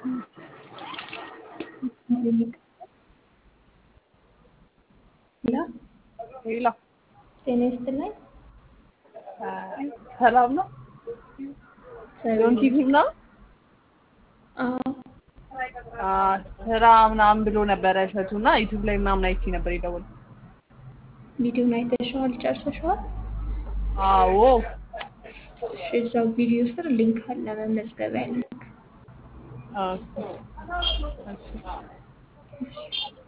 ሄሎ ሌላ ጤና ይስጥልኝ። ሰላም ነው። ዶን ቲቪ ነው አዎ ስራ ምናምን ብሎ ነበረ እሸቱ እና ዩቱብ ላይ ምናምን አይቼ ነበር የደወልኩት። ቪዲዮን አይተሽዋል? ጨርሰሽዋል? አዎ እሺ፣ እዛው ቪዲዮ ስር ሊንክ አለ፣ መመዝገቢያ ሊንክ። ኦኬ። እሺ። እሺ